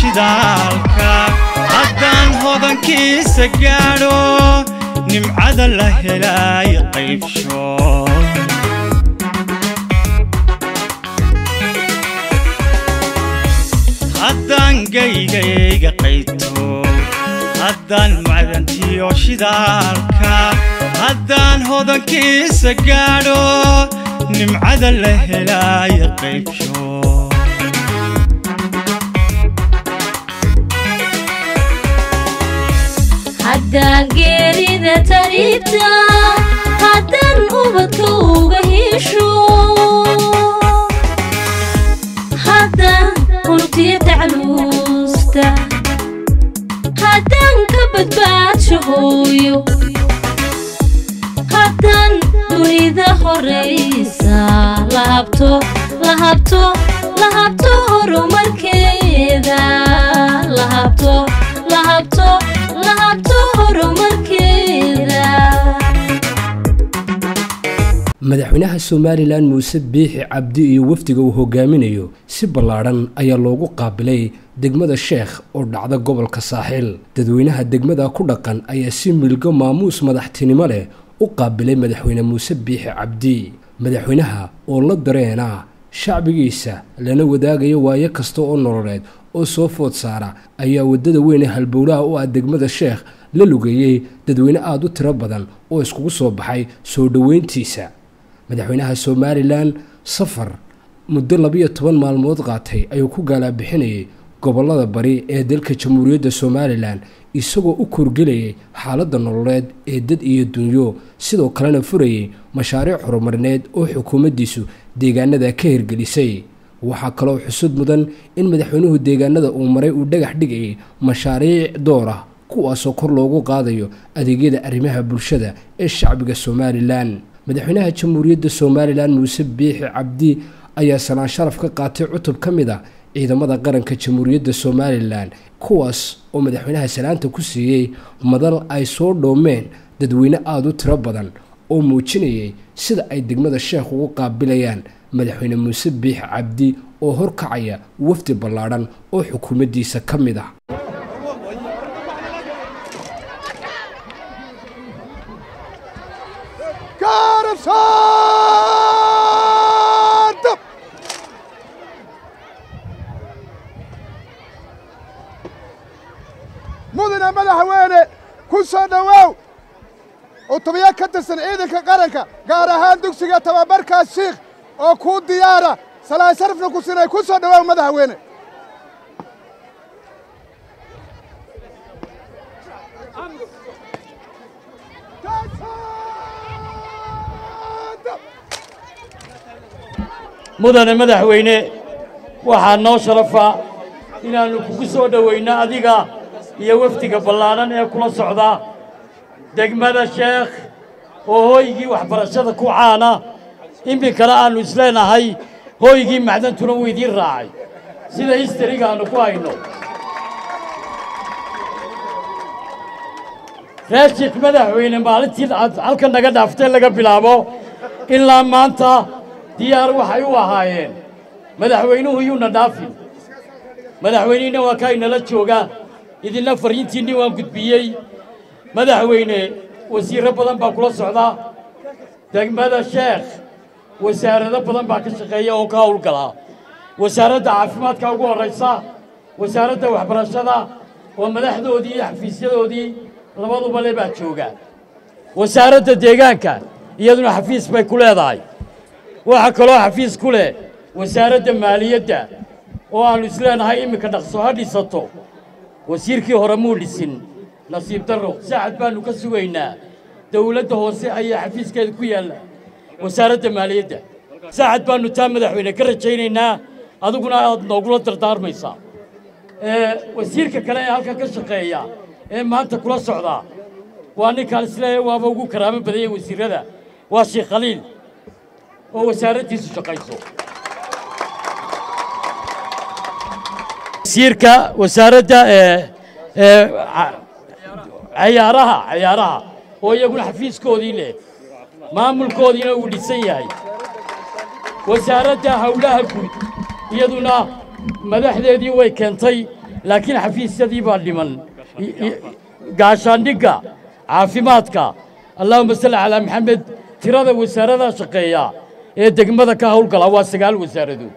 shidaalka haddaan hodankiisa gaadho nimcada la helaay qaybsho haddaan gaygayga qayto haddaan macdantiyo shidaalka haddaan hodankiisa gaadho nimcada la helaay qaybsho haddaan geerida tariibta haddaan ubadka uga hesho haddaan unugtiya tacluusta haddaan ka badbaadsho hooyo haddaan dunida horaysa la habto la habto la habto horumarkeeda la habto la habto la habto horumarkeeda madaxweynaha somalilan muuse biixi cabdi iyo wafdiga uu hogaaminayo si ballaadhan ayaa loogu qaabilay degmada sheekh oo dhacda gobolka saaxiil dadweynaha degmada ku dhaqan ayaa si milgo maamuus madaxtinimo leh u qaabilay madaxweyne muuse biixi cabdi madaxweynaha oo la dareena shacbigiisa lana wadaagaya waayo kasta oo nololeed oo soo food saara ayaa waddada weyn ee halbowlaha u ah degmada sheekh la lugeeyey dadweyne aada u tiro badan oo iskugu soo baxay soo dhoweyntiisa madaxweynaha somalilan safar muddo labiyo toban maalmood qaatay ayuu ku gaalaabixinayay gobollada bari ee dalka jamhuuriyadda somalilan isagoo u korgelayay xaaladda nololeed ee dad iyo dunyo sidoo kalena furayay mashaariic horumarineed oo xukuumaddiisu deegaanada ka hirgelisay waxaa kaloo xusud mudan in madaxweynuhu deegaanada uu maray uu dhagax dhigayay mashaariic door ah kuwaasoo kor loogu qaadayo adeegyada arrimaha bulshada ee shacbiga somalilan madaxweynaha jamhuuriyadda somalilan muuse biixi cabdi ayaa sanaan sharaf ka qaatay cutub ka mid a ciidamada qaranka jamhuuriyadda somalilan kuwaas oo madaxweynaha salaanta ku siiyey madal ay soo dhoomeen dadweyne aada u tiro badan oo muujinayay sida ay degmada sheekh ugu qaabilayaan madaxweyne muuse biixi cabdi oo horkacaya wafdi ballaadhan oo xukuumaddiisa ka mid ah mudane madaxweyne ku soo dhowaaw cutubiyo ka tirsan ciidanka qaranka gaar ahaan dugsiga tababarkaas shiikh oo kuu diyaara salaan sharafna ku sinay ku soo dhowaaw madaxweyne mudane madaxweyne waxaa noo sharafa inaannu kugu soo dhoweynno adiga iyo wafdiga ballaadhan ee kula socda degmada sheekh oo hooygii waxbarashada ku caana iminkana aannu isleenahay hooygii macdantuna wuu idiin raacay sida histariga aannu ku hayno raashik madaxweyne maalintii aad halka naga dhaaftee laga bilaabo ilaa maanta diyaar waxay u ahaayeen madaxweynuhu yuuna dhaafin madaxweynihina waa kaa inala jooga idinna fariintiinni waan gudbiyey madaxweyne wasiirro badan baa kula socda degmada sheekh wasaarado badan baa ka shaqeeya oo ka howlgala wasaaradda caafimaadka ugu horraysa wasaaradda waxbarashada oo madaxdoodii iyo xafiisyadoodii labaduba le baa jooga wasaaradda deegaanka iyaduna xafiis bay ku leedahay waxaa kaloo xafiis ku leh wasaaradda maaliyadda oo aannu isleenahay iminka dhaqso ha dhisato wasiirkii hore muu dhisin nasiib darro saacad baannu ka sugaynaa dawladda hoose ayaa xafiiskeeda ku yaalla wasaaradda maaliyadda saacad baannu taa madaxweyne ka rajaynaynaa adiguna aad noogula dardaarmaysaa wasiirka kale ee halkan ka shaqeeya ee maanta kula socdaa waa ninkaan isleeyahay waaba ugu karaamo badanya wasiirrada waa sheekh khaliil oo wasaaraddiisu shaqayso wasiirka wasaaradda ee ee cayaaraha cayaaraha oo iyaguna xafiiskoodii leh maamulkoodiina uu dhisan yahay wasaaradda howlaha guud iyaduna madaxdeedii way keentay laakiin xafiisyadii baa dhiman I- i- gaashaandhigga caafimaadka allahuma salli calaa maxamed tirada wasaaradaha shaqeeya ee degmada ka howlgala waa sagaal wasaaradood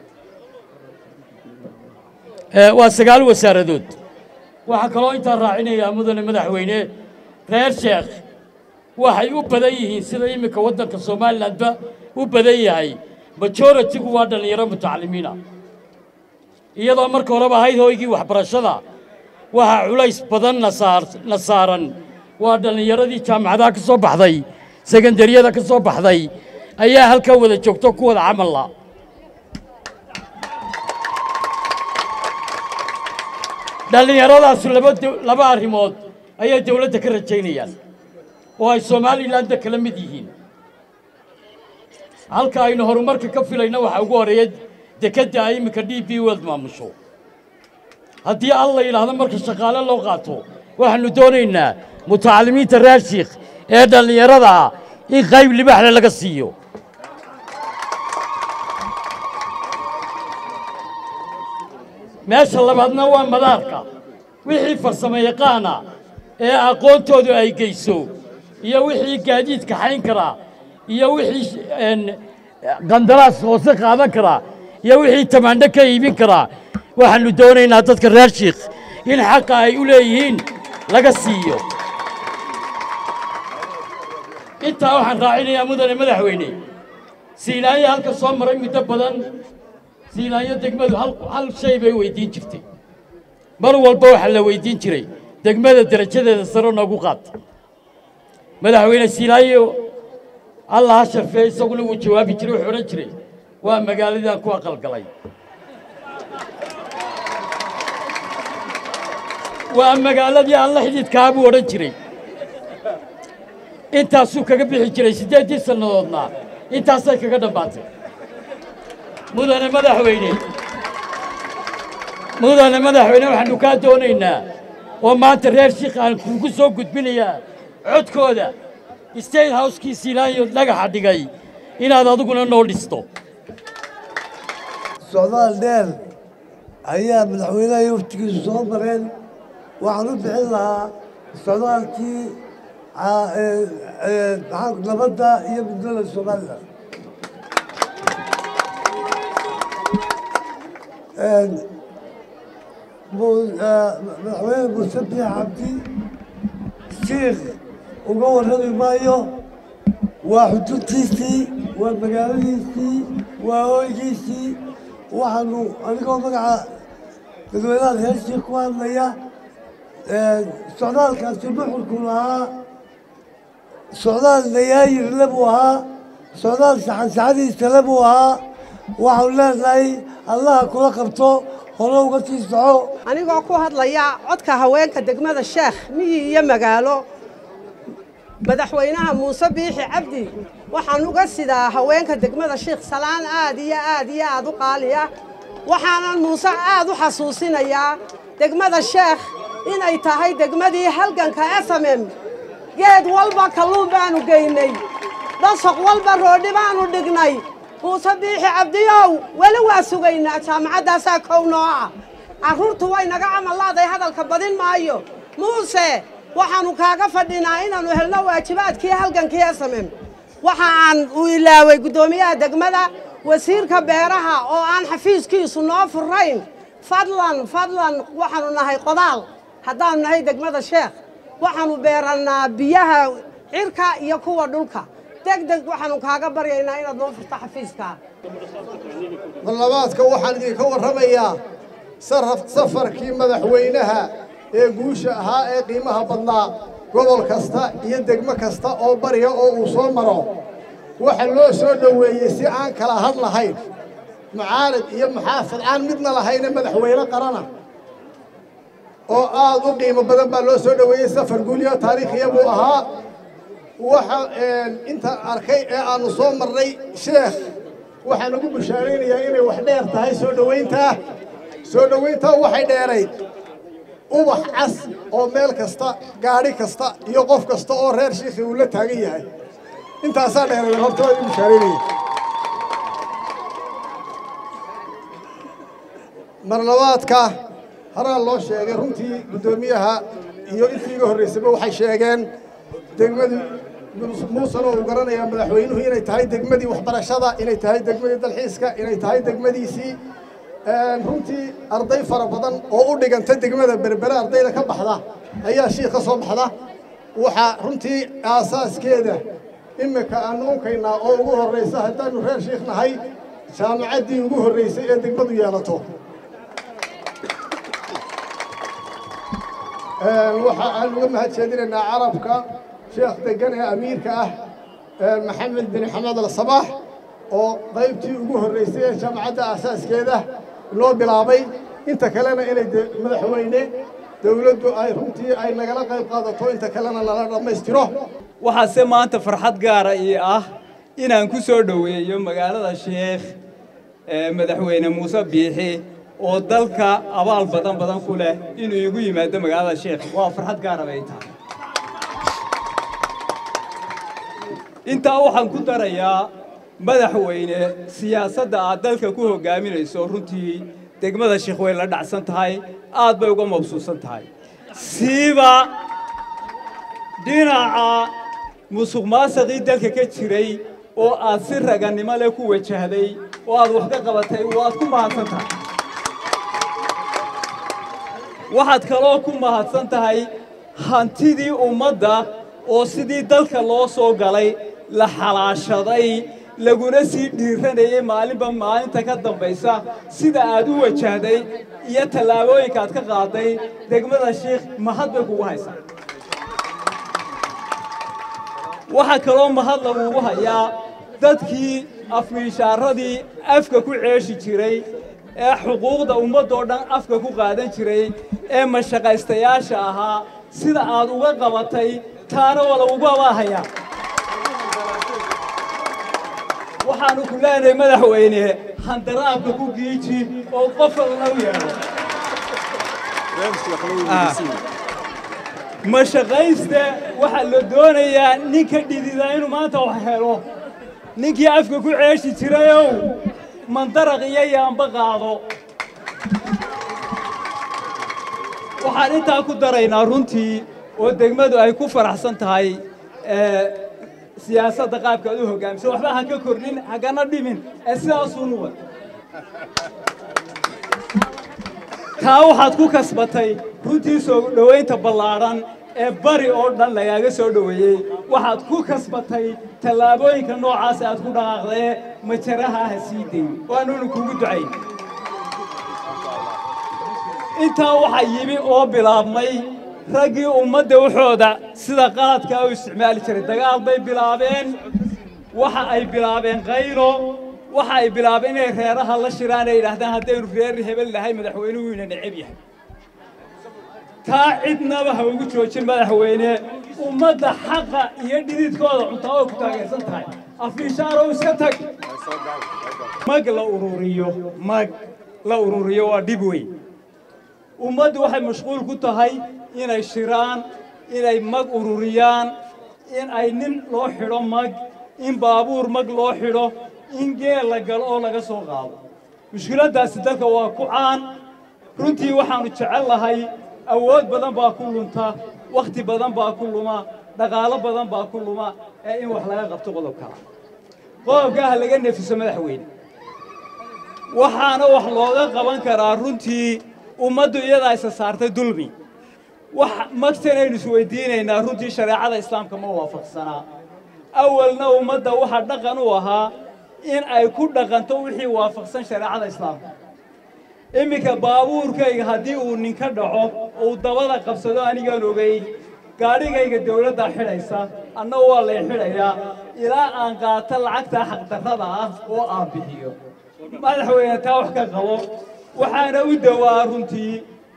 Ee, waa sagaal wasaaradood waxaa kaloo intaa raacinayaa mudane madaxweyne reer sheekh waxay u badan yihiin sida iminka waddanka somalilandba u badan yahay majoritigu waa dhallinyaro mutacalimiina iyadoo marka horeba ahayd hoygii waxbarashada waxaa culays badan na saar- na saaran waa dhallinyaradii jaamacadaha ka soo baxday sekandariyada ka soo baxday ayaa halkaa wada joogto ku wada camalla dhallinyaradaasu laba dow- laba arrimood ayay dowladda ka rajaynayaan oo ay somalilandda kala mid yihiin halka aynu horumarka ka filayna waxaa ugu horeeya dekedda ay iminka d b world maamusho haddii al la yidhaahdo marka shaqaale loo qaato waxaannu doonaynaa mutacalimiinta reer shiikh ee dhallinyarada ah in qayb libaaxle laga siiyo meesha labaadna waa madaarka wixii farsamo yaqaana ee aqoontoodu ay geyso iyo wixii gaadiidka xayn karaa iyo wixii een, qandaraas hoose qaadan karaa iyo wixii tamaandho ka iibin karaa waxaannu doonaynaa dadka reer shiikh in xaqa ay u leeyihiin laga siiyo intaa waxaan raacinayaa mudane madaxweyne siinaayo halka soo maray muddo badan siinaayo degmadu hal hal shay bay weydiin jirtay mar walba waxaa la weydiin jiray degmada derajadeeda sare noogu qaata madaxweyne siinaayo allah ha sharfee isaguna wuu jawaabi jiray wuxuu odhan jiray waa magaaladaan ku aqalgalay waa magaaladii aan la xidhiidkaa buu odhan jiray intaasuu kaga bixi jiray siddeeddii sannadoodna intaasay kaga dhammaatay mudane madaxweyne mudane madaxweyne waxaannu kaa doonaynaa oo maanta reer shiikh aan kuugu soo gudbinayaa codkooda state house-kii siinaayo dhagaxa dhigay inaad adiguna noo dhisto socdaal dheer ayaa madaxweynaha iyo waftigiisu soo mareen waxaan u bixin lahaa socdaalkii ca- ee- ee, maxaa- nabadda iyo midnimada somalilan Een, mu- ee, madaxweyne muuse biix cabdi shiikh uga warrami maayo waa xududtiisii waa magaaladiisii waa hoygiisii waxaanu anigoo magaca dadweynaha reer shiikh ku hadlaya socdaalkaasi nuxurku lahaa socdaal nayaayirle buu ahaa socdaal saxansaxadiisale buu ahaa waxaanu leenahay allaha kula qabto hore uga sii soco anigoo ku hadlaya codka haweenka degmada sheekh miyi iyo magaalo madaxweynaha muuse biixi cabdi waxaan uga sidaa haweenka degmada sheekh salaan aad iyo aad iyo aad u qaaliya waxaanan muuse aad u xasuusinayaa degmada sheekh inay tahay degmadii halganka smm geed walba kalluun baanu geynay dhasaq walba roodhi baanu dhignay muuse biixi cabdiyow weli waa sugaynaa jaamacaddaasaa kow noo ah carruurtu way naga camallaaday hadalka badin maayo muuse waxaannu kaaga fadhinaa inaannu helno waajibaadkii halgankii smm waxa aan u ilaaway guddoomiyaha degmada wasiirka beeraha oo aan xafiiskiisu noo furayn fadlan fadlan waxaannu nahay qodaal haddaannu nahay degmada sheekh waxaannu beerannaa biyaha cirka iyo kuwa dhulka deg deg waxaannu kaaga baryaynaa inaad noo furto xafiiska ballabaadka waxaan idinka warramayaa saraf- safarkii madaxweynaha ee guusha ahaa ee qiimaha badnaa gobol kasta iyo degmo kasta oo barya oo uu soo maro waxa loo soo dhoweeyey si aan kala had lahayn mucaarad iyo muxaafad aan midna lahayne madaxweyne qarana oo aad u qiimo badan baa loo soo dhoweeyey safar guulyo taariikhiya buu ahaa waxa inta arkay ee aanu soo marnay sheekh waxaan ugu bushaaraynayaa inay wax dheer tahay soo dhowayntaa soo dhowayntaa waxay dheerayd ubax cas oo meel kasta gaadhi kasta iyo qof kasta oo reer shiikhi uu la taagan yahay intaasaa dheerayd horta waa igu bushaaraynaya mar labaadka horaa loo sheegay runtii guddoomiyaha iyo intii iga horraysayba waxay sheegeen degmadii muusena uu garanayaa madaxweynuhu inay tahay degmadii waxbarashada inay tahay degmadii dalxiiska inay tahay degmadiisii runtii arday fara badan oo u dhiganta degmada berbere ardayda ka baxda ayaa shiik ka soo baxda waxaa runtii aasaaskeeda imika aan unkaynaa oo ugu horraysa haddaannu reer shiikh nahay jaamacaddii ugu horraysay ee degmadu yeelato waxa aan uga mahad jeedinaynaa carabka sheekh degan ee amiirka ah maxamed bin xamed al sabaax oo qaybtii ugu horraysay ee jaamacadda aasaaskeeda loo bilaabay inta kalena inay madaxweyne dowladdu ay runtii ay nagala qayb qaadato inta kalena nala dhammaystiro waxaase maanta farxad gaara ii ah inaan ku soo dhoweeyo magaalada sheekh madaxweyne muuse biixi oo dalka abaal badan badan ku leh inuu igu yimaado magaalada sheekh waa farxad gaara bay tahay intaa waxaan ku darayaa madaxweyne siyaasadda aad dalka ku hoggaaminayso runtii degmada sheekh way la dhacsan tahay aad bay uga mabsuusan tahay siiba dhinaca musuq maasaqii dalka ka jiray oo aad si ragannimo leh ku wajahday oo aad wax ka qabatay waad ku mahadsan tahay waxaad kaloo ku mahadsan tahay hantidii ummadda oo sidii dalka loo soo galay la xalaashaday laguna sii dhiiranayay maalinba maalinta ka dambaysa sida aad u wajahday iyo tallaabooyinka aad ka qaaday degmada sheikh mahad bay kugu haysaa waxaa kaloo mahad lagugu hayaa dadkii afmiishaaradii afka ku ceeshi jiray ee xuquuqda ummaddoo dhan afka ku qaadan jiray ee mashaqaystayaasha ahaa sida aad uga qabatay taana waa lagugu abaahayaa waxaannu ku leenahay madaxweyne handaraabka ku giiji oo qof walna u yeedho mashaqayste waxaa la doonayaa ninka dhidida inuu maanta wax helo ninkii afka ku ceeshi jirayow mandaraq iyo yaamba qaado waxaan intaa ku daraynaa runtii oo degmadu ay ku faraxsan tahay siyaasadda qaabka aad u hoggaamisa waxba ha ka kordhin hagana dhimin ee sidaasuunu wad taa waxaad ku kasbatay runtii soo dhowaynta ballaadhan ee bari oo dhan lagaaga soo dhoweeyey waxaad ku kasbatay tallaabooyinka noocaas aad ku dhaqaaqdee majaraha ha sii dayn waanuunu kugu ducayn intaa waxaa yimi oo bilaabmay raggii ummadda waxooda sida qaadkaa u isticmaali jiray dagaal bay bilaabeen waxa ay bilaabeen qaylo waxa ay bilaabeen inay reeraha la shiraan ay yidhaahdaan haddaynu reer hebel nahay madaxweynuhu ina neceb yahay taa cidnaba ha ugu joojin madaxweyne ummadda xaqa iyo dhididkooda cuntaa oo ku taageersan tahay afiishaarow iska tag mag la ururiyo mag la ururiyo waa dhib weyn ummaddu waxay mashquul ku tahay inay shiraan inay mag ururiyaan in ay nin loo xidho mag in baabuur mag loo xidho in geel la galo oo laga soo qaado mushkiladdaasi dalka waa ku caan runtii waxaannu jecel lahay awood badan baa ku lunta wakhti badan baa ku luma dhaqaalo badan baa ku luma ee in wax laga qabto qodobkaa qodobkaa ha laga nefiso madaxweyne waxaana wax looga qaban karaa runtii ummaddu iyadaa isa saartay dulmi wax magtanaynu isweydiinaynaa runtii shareecada islaamka ma waafaqsanaa awalna ummadda waxaa dhaqan u ahaa in ay ku dhaqanto wixii waafaqsan shareecada islaamka iminka baabuurkayga haddii uu ninka dhaco uu dabada qabsado anigaan ogeyn gaadhigayga dawladdaa xidhaysa anna waa lay xidhayaa ilaa aan qaato lacagtaa xaqdarrada ah oo aan bixiyo madaxweyne taa wax ka qabo waxaana u dawaa runtii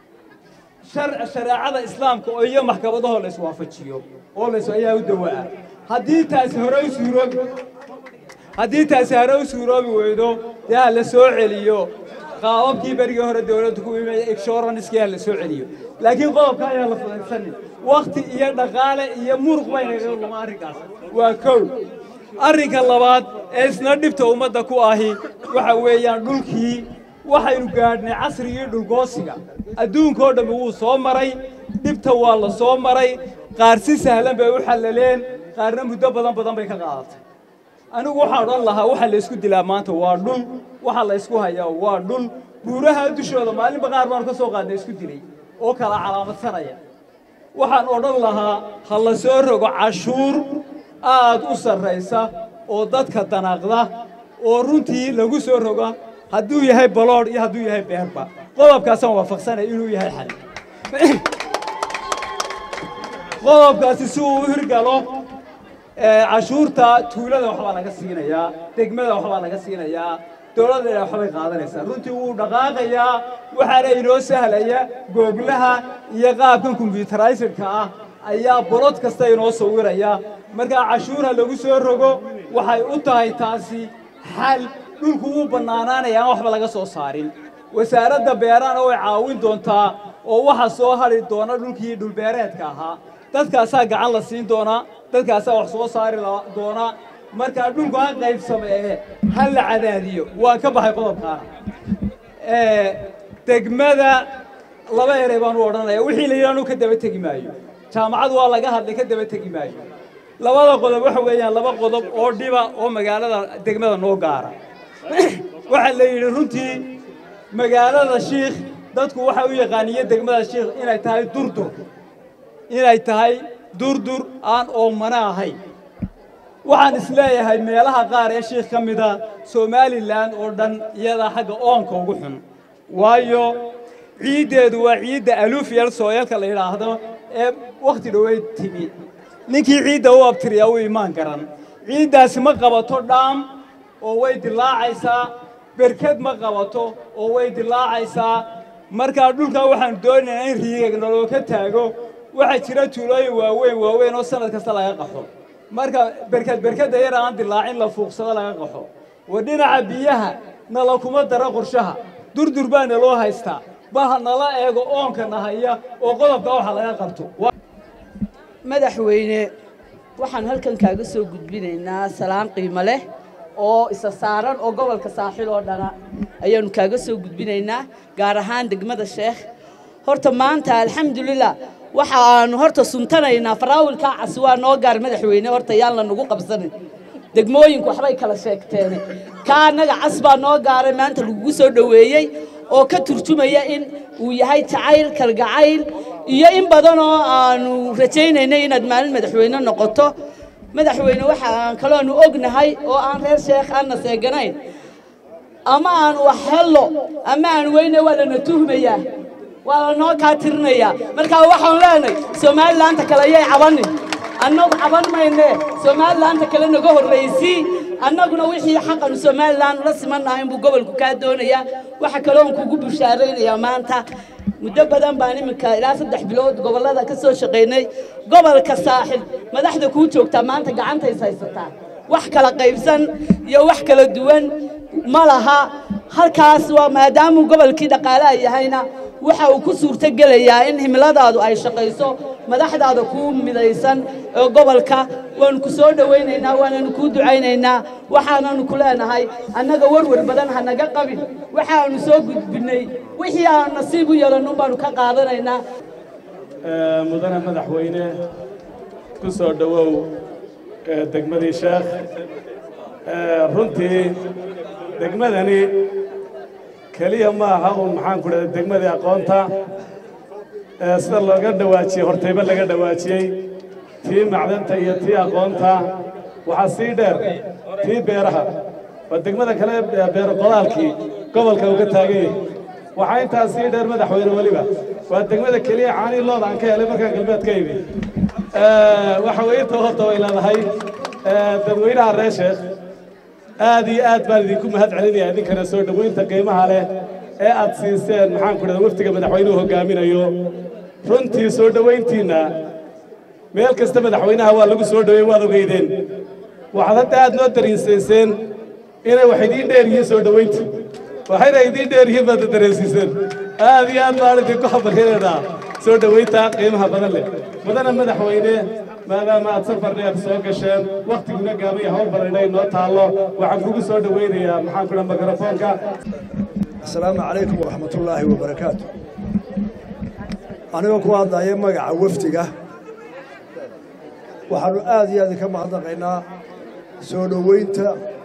shareecada islaamka oo iyo maxkamadahoo la iswaafajiyo oo lays ayaa u dawaa haddii taasi hore u suuroobi haddii taasi hore u suuroobi weydo dee ha la soo celiyo qaababkii berigii hore dawladdu ku imaya insuranskii ha la soo celiyo laakiin qodobka ayaa la fudaysanin wakhti iyo dhaqaale iyo muruq baynaga luma arrinkaas waa kow arrinka labaad ee isna dhibta ummadda ku ahi waxa weeyaan dhulkii waxaynu gaadhnay casrigii dhulgoosiga adduunkoo dhammi wuu soo maray dhibta waa la soo maray qaar si sahlan bay u xallaleen qaarna muddo badan badan bay ka qaadatay anigu waxaan odhan lahaa waxa la isku dilaa maanta waa dhul waxa la isku hayaa waa dhul buuraha dushooda maalinba qaar baan ka soo qaadnay isku dilay oo kala calaamadsanaya waxaan odhan lahaa ha la soo rogo cashuur aad u sarraysa oo dadka danaaqda oo runtii lagu soo roga hadduu yahay baloodh iyo hadduu yahay beerba qodobkaasaan waafaqsanay inuu yahay xal qodobkaasi si uu u hirgalo cashuurta tuulada waxbaa laga siinayaa degmada waxbaa laga siinayaa dowladda waxbay qaadanaysaa runtii wuu dhaqaaqayaa waxaana inoo sahlaya googlaha iyo qaabkan kombyutaraysidka ah ayaa bolod kasta inoo sawiraya markaa cashuurha lagu soo rogo waxay u tahay taasi xal dhulku wuu bannaanaanaya aan waxba laga soo saarin wasaaradda beerahana way caawin doontaa oo waxa soo hadhi doona dhulkii dhulbeereedka ahaa dadkaasaa gacan la siin doonaa dadkaasaa wax soo saari doona markaa dhulku ha qaybsameeye ha la cadaadiyo waan ka baxay qodobkaana degmada laba erey baan u odhanaya wixii la yidhaanu ka daba tegi maayo jaamacad waa laga hadlay ka daba tegi maayo labada qodob waxa weeyaan laba qodob oo dhiba oo magaalada degmada noo gaara waxaa la yidhi runtii magaalada shiikh dadku waxay u yaqaaniye degmada shiikh inay tahay durdur inay tahay durdur aan oomana ahayn waxaan isleeyahay meelaha qaar ee shiikh ka mida somalilan oo dhan iyadaa xagga oonka ugu xun waayo ciiddeedu waa ciidda alufiyal sooyalka la yidhaahdo ee wakhti dhoweyd timi ninkii ciidda u abtiriyaa u imaan garan ciiddaasi ma qabato dhaam oo way dilaacaysaa berked ma qabato oo way dilaacaysaa markaa dhulkaa waxaanu doonaynaa in riigag naloo ka taago waxaa jira tuulooyin waaweyn waaweyn oo sanad kasta laga qaxo marka berked berkedda yar aan dilaacin la fuuqsado laga qaxo wa dhinaca biyaha nala kuma dara qorshaha durdur baa naloo haystaa baha nala eego oonka nahaya oo qodobka waxa laga qabto madaxweyne waxaan halkan kaaga soo gudbinaynaa salaan qiimo leh oo isa saaran oo gobolka saaxil oo dhana ayaanu kaaga soo gudbinaynaa gaar ahaan degmada sheekh horta maanta alxamdulilah waxa aanu horta suntanaynaa faraawilkaa casi waa noo gaar madaxweyne horta yaan la nagu qabsanin degmooyinku waxbay kala sheegteene kaa annaga cas baa noo gaaray maanta lagugu soo dhoweeyey oo ka turjumaya in uu yahay jacayl kalgacayl iyo in badan oo aanu rajaynaynay inaad maalin madaxweyne noqoto madaxweyne waxa aan kaloonu ognahay oo aan reer sheekh aanna seeganayn ama aan wax hello ama aan weyne waa lana tuhmayaa waa lanoo kaa tirinayaa markaa waxaan leenahay somalilaanta kale ayay cabanin annagu caban mayne somalilaanta kale naga horraysii annaguna wixii xaqanu somalilan ula simannaha inbuu gobolku kaa doonayaa waxa kaloon kugu bushaaraynayaa maanta muddo badan baan iminka ilaa saddex bilood gobollada ka soo shaqaynay gobolka saaxil madaxda kuu joogtaa maanta gacantays haysataa wax kala qaybsan iyo wax kala duwan ma laha halkaas waa maadaamuu gobolkii dhaqaalaha yahayna waxa uu ku suurto gelayaa in himiladaadu ay shaqayso madaxdaada kuu midaysan ee gobolka waanu ku soo dhowaynaynaa waananu kuu ducaynaynaa waxaananu ku leenahay annaga warwar badan ha naga qabin waxaanu soo gudbinnay wixii aanu nasiib u yeelanun baanu ka qaadanaynaa mudane madaxweyne ku soo dhowow degmadii sheekh runtii degmadani keliya ma aha uun maxaan ku dhahda degmadii aqoonta sida looga dhawaajiyey hortayba laga dhawaajiyey tii macdanta iyo tii aqoonta waxaa sii dheer tii beeraha waa degmada kale beero qodaalkii gobolka uga taagan yahay waxaa intaa sii dheer madaxweyne weliba waa degmada keliya caanii looda aan ka helay markaan galbeed ka imi waxa weeye inta horta way leedahay dadweynaha reer sheekh aad iyo aad baan idinku mahad celinaya idinkana soo dhoweynta qiimaha leh ee aad siiseen maxaan ku dhahda wafdiga madaxweynuhu hogaaminayo runtii soo dhoweyntiinna meel kasta madaxweynaha waa lagu soo dhoweyn waad ogeydeen waxaad hadda aad noo dariinsayseen inay wax idiin dheer yihiin soo dhoweyntii waxayna idiin dheer yihiin baad dareensiiseen aad iyo aad baan idinku habaryadeedaa soo dhoweynta qiimaha badan leh mudana madaxweyne maadaama aad safar dheer soo gasheen wakhtiguna gaabay hawl badanay noo taallo waxaan kugu soo dhoweynayaa maxaan ku dhaha mikrofoonka asalaamu calaykum waraxmatullaahi wabarakaatu anigoo ku hadlaya magaca wafdiga waxaannu aad iyo aad ka mahadnaqaynaa soo dhoweynta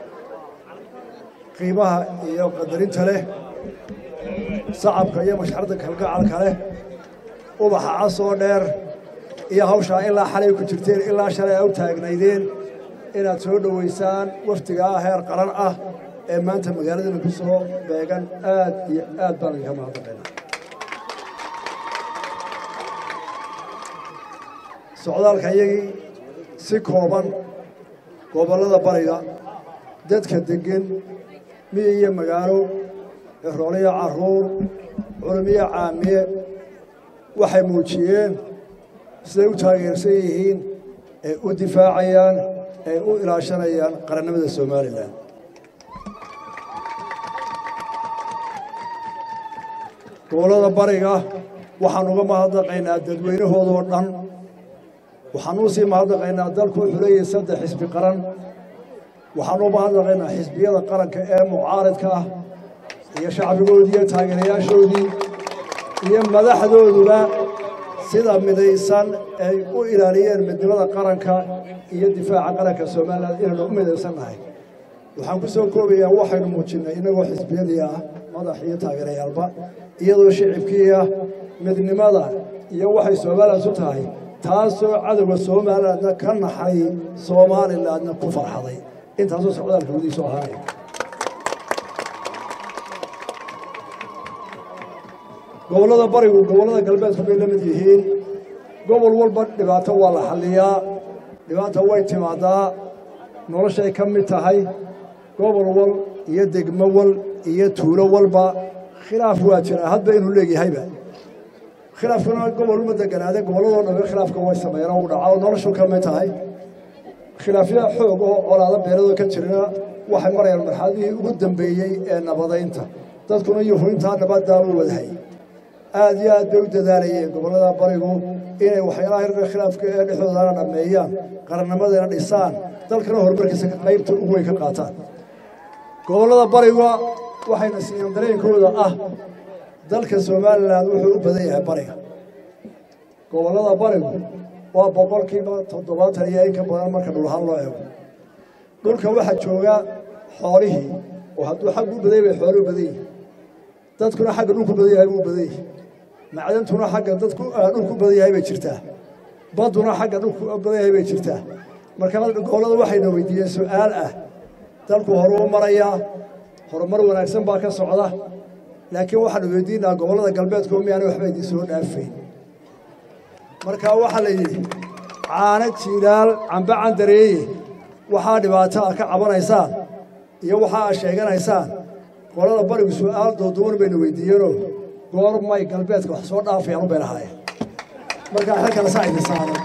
qiimaha iyo qadarinta leh sacabka iyo mashxarda kalgacalka leh ubaxa casoo dheer iyo hawshaa ilaa xalay ku jirteen ilaa shalay a u taagnaydeen inaad soo dhoweysaan wafdigaa heer qaran ah ee maanta magaaladana ku soo beegan aad iyo aad baan idinka mahadnaqaynaa socdaalka iyagii si kooban gobollada bariga dadka deggen miyi iyo magaalo rooliyo carruur culumiyo caamiye waxay muujiyeen siday u taageersan yihiin ee u difaacayaan ee u ilaashanayaan qarannimada somalilan gobollada bariga waxaan uga mahadnaqaynaa dadweynahoodoo dhan waxaan u sii mahadnaqaynaa dalku wuxuu leeyahay saddex xisbi qaran waxaan u mahadnaqaynaa xisbiyada qaranka ee mucaaridka ah iyo shacbigoodii iyo taageerayaashoodii iyo madaxdooduba sida midaysan ay u ilaaliyeen midnimada qaranka iyo difaaca qaranka somalilan inaynu u midaysan nahay waxaan ku soo koobayaa waxaynu muujinnay innagoo xisbiyadii ah madax iyo taageerayaalba iyadoo shicibkii ah midnimada iyo waxay somalilansu tahay taasoo cadowga somalilandna ka naxay somalilandna ku farxaday intaasoo socdaalka wadiisu ahaanaya gobollada barigu gobollada galbeedku bay la mid yihiin gobol walba dhibaato waa la xalliyaa dhibaata way timaadaa noloshay ka mid tahay gobol wal iyo degmo wal iyo tuulo walba khilaaf waa jiraa hadba inuu leegyahayba khilaafkuna gobol uma deganaade gobolladoo dhambe khilaafka way sameeyeen oo u dhaca oo noloshu ka mid tahay khilaafya xoog oo colaado beeladoo ka jirana waxay marayaan marxaladihii ugu dambeeyey ee nabadaynta dadkuna yuhuintaa nabaddaa u wadahay aad iyo aad bay u dadaalayeen gobollada barigu inay waxyaalaha yarka khilaafka ee dhexdoodana dhammeeyaan qarannimadana dhisaan dalkana horumarkiisa qaybta ugu weyn ka qaataan gobollada bariga waxayna siiyeen dareenkooda ah dalka somalilan wuxuu u badan yahay bariga gobollada barigu waa boqolkiiba toddobaatan iyo in ka badan marka dhulahaan loo eego dhulka waxaa jooga xoolihii oo hadduu xaggu u badan yahay xooluhu badan yihin dadkuna xagga dhulku badan yahay buu badan yahay macdantuna xagga dadku dhulku badan yahay bay jirtaa badduna xagga dhulku badan yahay bay jirtaa marka gobollada waxayna weydiiyeen su'aal ah dalku horuu marayaa horumar wanaagsan baa ka socda laakiin waxaanu weydiinaa gobollada galbeedku miyaana waxba idin soo dhaafayn marka waxaa la yidhi caano jiilaal cambe candareeye waxaa dhibaato a ka cabanaysaan iyo waxa aad sheeganaysaan qolada barigu su'aal dooduwan bayna weydiiyeenoo goormay galbeedka wax soo dhaafayaan u bay lahaayeen markaa xilkana saa idin saaran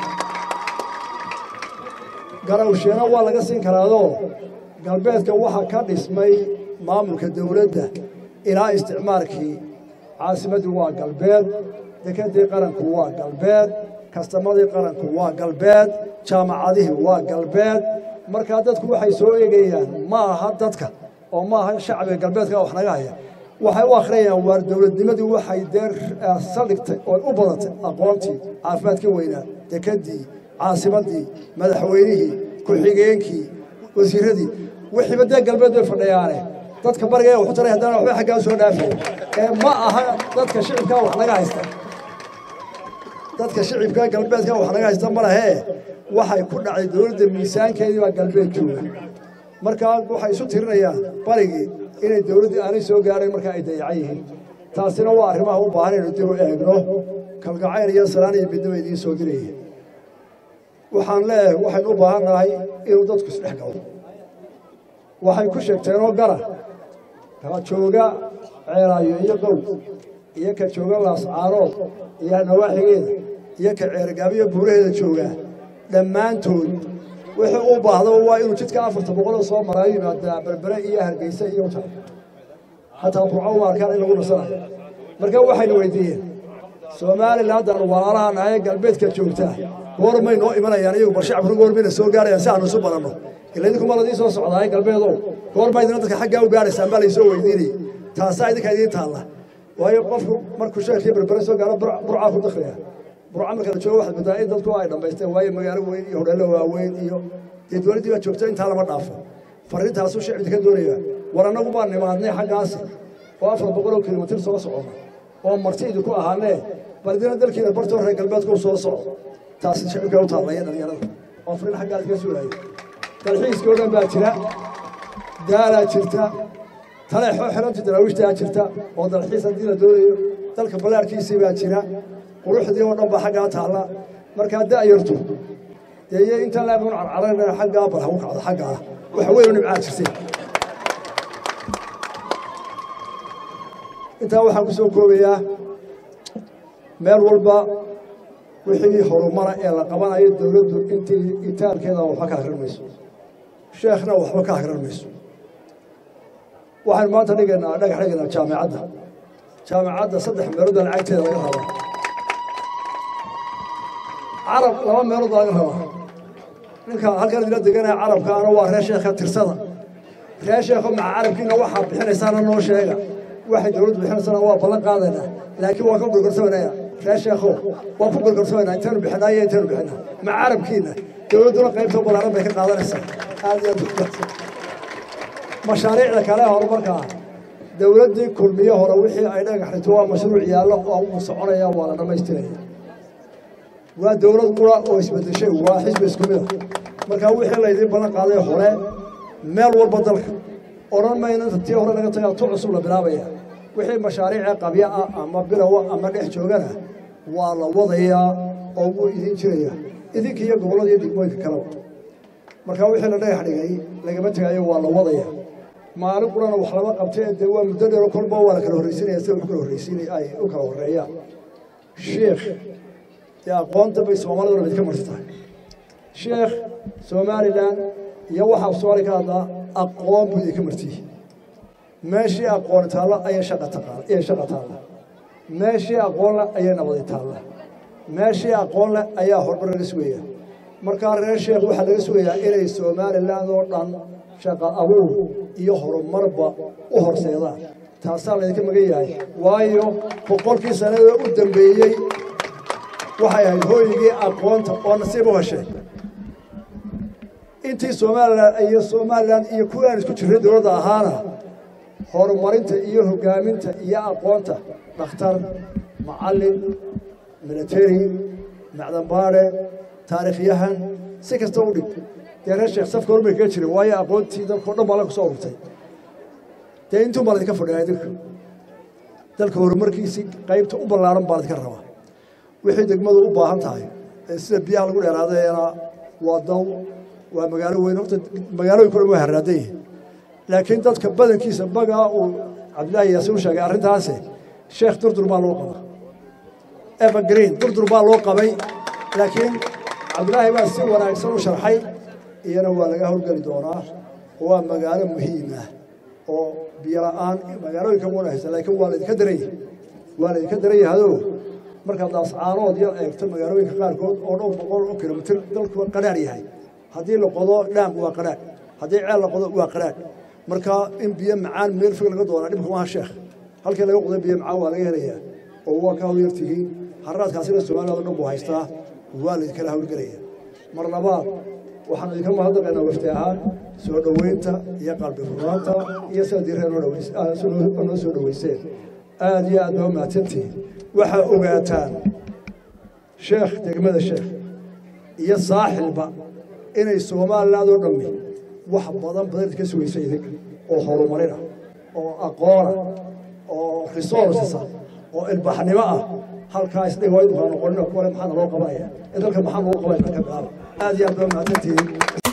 garawsheena waa laga siin karaadoo galbeedka waxaa ka dhismay maamulka dawladda ilaa isticmaalkii caasimaddii waa galbeed dekadii qaranku waa galbeed kastamadii qaranku waa galbeed jaamacadihii waa galbeed markaa dadku waxay soo eegayaan ma aha dadka oo ma aha shacbiga galbeedka wax naga haya waxay u akhriyayaan waar dowladnimadii waxay dee saldhigtay oo u badatay aqoontii caafimaadkii weynaa dekadii caasimaddii madaxweynihii ku-xigeenkii wasiiradii wixiiba dee galbeed bay fadhiyaane dadka bariga waxu taray haddana waxba xaggaa soo dhaafay ee ma aha dadka shicibka wax naga haysta dadka shicibka galbeedka wax naga haysta ma lahee waxay ku dhacday dowladda miisaankeedii baa galbeed jooga markaa waxay isu tirinayaan barigii inay dowladdii aanay soo gaarayn markaa ay dayacan yihiin taasina waa arrimaha u baahan inaynu dib u eegno kalgacayl iyo salaan iyo midnimo idiin soo diraya waxaan leeyahay waxaynu u baahan nahay inuu dadku isdhex galo waxay ku sheegteenoo gara ka jooga ceelaayo iyo gow iyo ka jooga laascaarood iyo nawaaxigeeda iyo ka ceergaabiyo buuraheeda joogaa dhammaantood wuxuu u baahdo waa inuu jidka afarta boqoloo soo maraayo yimaadaa berbere iyo hargeysa iyo uta xataa burco u arkaan in lagu nasanayo marka waxaynu weydiiyeen soomaalilan haddaan walaalaha nahay galbeedka joogtaa goormay noo imanayaan iyagu bal shacabkuna goormayna soo gaarayaan si aanu isu badanno ila idinkuma ladii soo socdaay galbeedow goorma idina dadka xaggaa u gaaraysaan baa laysoo weydiinayay taasaa idinka idiin taalla waayo qofku markuu sheekii berbere soo gaaro burcaa ku dakhliya burca marka la joogo waxaad moodaa in dadku ay dhammaysteen waayo magaalo weyn iyo hodheello waaweyn iyo dee dowladdii baa joogta intaa lama dhaafo farriintaasuu shicibka ka doonaya war annagu baan nimaadnay xaggaasi oo afar boqol oo kilomitir soo socona oo marti idinku ahaanee bal idina dalkiina bartoo reer galbeedka u soo soco taasi shicibka u taallaya dhalinyarada oo farriin xaggaas ka suulaya dalxiiskii oo dhan baa jira daalaa jirta taleexoo xiranta daraawiishtaa jirta oo dalxiis haddii la doonayo dalka ballaarkiisii baa jira quruxdii oo dhan baa xaggaa taalla markaa da'yartu dee iyo inta laaban carcarana xaggaa bal hagu kacdo xaggaa waxa weyn oo nimcaa jirtay intaa waxaan ku soo koobayaa meel walba wixii horumara ee la qabanayo dowladdu intii itaalkeeda waxba ka akrin mayso sheekhna waxba ka akrin mayso waxaan maanta dhigaynaa dhagax dhigaynaa jaamicadda jaamicadda saddex meeloodoo lacagteeda laga rabaa carab laba meelood baa laga rabaa ninka halkan idila deganaya carabkaana waa reer sheekha tirsada reer sheekho maca carabkiina waxaa bixinaysaana noo sheega waxay dowladdu bixinaysana waa ballan qaadaynaa laakiin waa ka gorgorsamanaya reer sheekho waa ku gorgorsamanaa intaynu bixinaa iyo intaynu bixinaa maca carabkiina dowladduna qaybta ballaaran bay ka qaadanaysaa aad iyo aad mashaariicda kale horumarka ah dowladdii kulmiye hore wixii ay dhagax dhigto waa mashruuc yaallo oo uu soconaya waa la dhammaystiraya waa dowlad qura oo isbedeshay waa xisbi isku mid a markaa wixii laydiin ballan qaaday hore meel walba dalka odhan mayna inta tii hore laga tagaa tu cusub la bilaabaya wixii mashaariica qabya ah ama bilowa ama dhex joogana waa la wadayaa oo wuu idin jiraya idinka iyo gobollada iyo degmooyinka kaleba markaa wixii la dhagax dhigay lagama tegaayo waa la wadaya maalin qurana wax lama qabtee dee waa muddo dheero kolba waa la kala horraysinaya sida wax kala horraysinay ay u kala horreeyaan sheekh dee aqoonta bay soomaaliduna mid ka marti tahay sheekh somalilan iyo waxaa soomaali ka hadlaa aqoon buu idinka martiyi meeshii aqooni taalla ayay shaqa taqaal ayay shaqa taalla meeshii aqoon leh ayay nabadi taalla meeshii aqoon leh ayaa horumar laga sugaya markaa reer sheekh waxaa laga sugayaa inay somalilan oo dhan shaqa abuur iyo horumarba u horseedaan taasaa laydinka magan yahay waayo boqolkii sanada u dambeeyey waxay ahayd hooyigii aqoonta oo nasiib u heshay intii somalilan iyo somalilan iyo kuwii aan isku jirray dowladda ahaana horumarinta iyo hogaaminta iyo aqoonta dhakhtar macallin military macdanbaadhe taariikhyahan si kasta u dhig dee reer sheekh safka horumay kaga jiray waayo aqoontii dalkao dhan baa la kusoo ururtay dee intuun baa laydinka fadhiyaa idinka dalka horumarkiisii qaybta u ballaaran baa laydinka rabaa wixii degmadu u baahan tahay ee sida biyaha lagu dheeraadayana waa daw waa magaalo weyn horta magaalooyin kule waa haraadan yihin laakiin dadka badankiisa bagaa uu cabdillaahi yaasiin u sheegay arrintaasi sheekh durdur baa loo qabaa evergreen durdur baa loo qabay laakiin cabdillaahi baa si wanaagsan u sharxay iyana waa laga howlgeli doonaa waa magaalo muhiim ah oo biyo la'aan magaalooyinka una haysa laakiin waa laydinka daran yahay waa laydinka daran yahayoo markaad daascaanood yar eegto magaalooyinka qaarkood oo dhowr boqol oo kilomitir dalku qadhaar yahay haddii la qodo dhaam waa qadhaar haddii ceel la qodo waa qadhaar markaa in biyo macaan meel fog laga doonaa dhibka maaha sheekh halkii laga qoday biyo macaan waa laga helayaa oo waa ka hawlyar tihiin harraadkaasina somaliland o dhan buu haystaa waa laydinkala hawlgelaya mar labaad waxaan idinka mahadnaqaynaa wafti ahaan soo dhoweynta iyo qalbi furnaanta iyo sida diireen noo soo dhoweyseen aad iyo aad baa u mahadsantihiin waxaa ogaataan sheekh degmada sheekh iyo saaxilba inay somaliland oo dhammi wax badan badan idinka sugaysa idinka oo horumarina oo aqoona oo resourcesa oo ilbaxnimo ah halkaa isdhigo idinkaa noqonina kuwale maxaa naloo qabanaya ee dalka maxaa naloo qabanaya ka bilaaba aad iyo aad baa mahadsantihiin